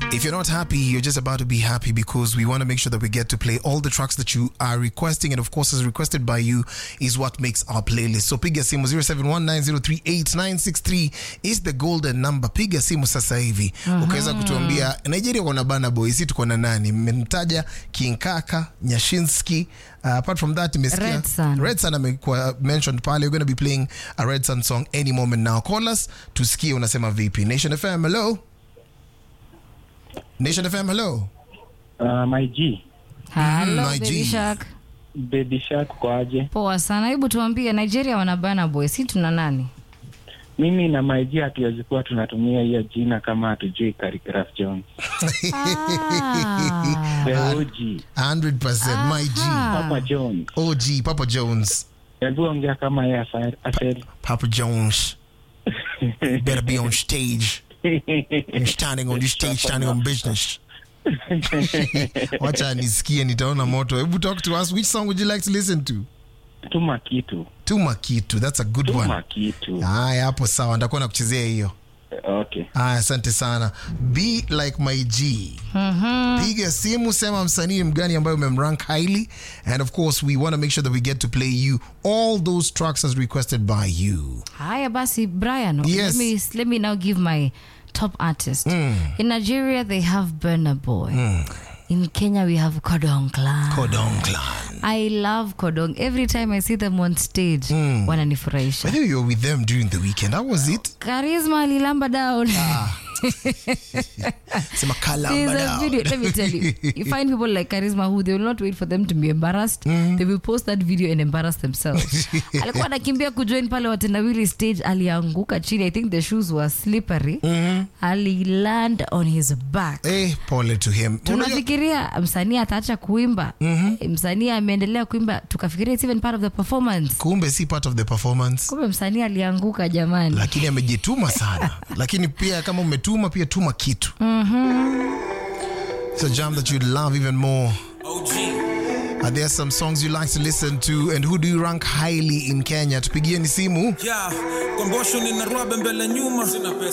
If you're not happy, you're just about to be happy because we want to make sure that we get to play all the tracks that you are requesting. And of course, as requested by you, is what makes our playlist. So piga simu 0719038963 is the golden number. Piga simu sasa hivi ukaweza kutuambia Nigeria kuna bana boy, si tuko na nani? Mmemtaja King Kaka, Nyashinski. Uh, apart from that, imesikia Red Sun. Red Sun amekuwa mentioned pale. We're going to be playing a Red Sun song any moment now. Call us tusikie unasema vipi. Nation FM, hello. Nation FM, hello. Uh, my G, Hello, my Baby G. Shark. Baby Shark kwaje? Poa sana. Hebu tuambie Nigeria wana bana boy, si tuna nani? Mimi na my G hatuwezi kuwa tunatumia hiyo jina kama hatujui Khaligraph Jones. Ah. The OG, 100% my G. Aha. Papa Jones. OG, Papa Jones. Hebu ongea kama yeye asa- aseli. Papa Jones. Better be on stage. I'm standing on this stage, standing on business. Wacha nisikie nitaona moto. Hebu talk to us. Which song would you like to listen to? Tuma kitu. Tuma Kitu. That's a good Tuma one. kitu. Haya, hapo sawa. Nitakuwa nakuchezea hiyo. Okay. Aya, asante sana. Be like my G. Piga simu, sema msanii mgani ambayo umemrank highly, and of course we want to make sure that we get to play you all those tracks as requested by you. Haya basi Brian, Yes. let me let me now give my top artist. In Nigeria they have Burna Boy. In Kenya we have Kodong Clan. Kodong Clan. I love Kodong. Every time I see them on stage, wananifurahisha. I think you were with them during the weekend. How was it? Charisma alilamba down. Sema kalamba There's a down. video. Let me tell you, you find people like Charisma who they will not wait for them to be embarrassed. They will post that video and embarrass themselves. Alikuwa anakimbia kujoin pale watendawili stage, alianguka chini. I think the shoes were slippery. Aliland on his back. Eh, pole to him. Unajua- tunafikiria msanii ataacha kuimba msanii ameendelea kuimba tukafikiria it's even part of the performance kumbe si part of the performance kumbe msanii alianguka jamani lakini amejituma sana lakini pia kama umetuma pia tuma kitu It's a jam that you love even more Are there some songs you like to listen to and who do you rank highly in Kenya tupigieni simu Yeah, kombosho nina rwabe mbele nyuma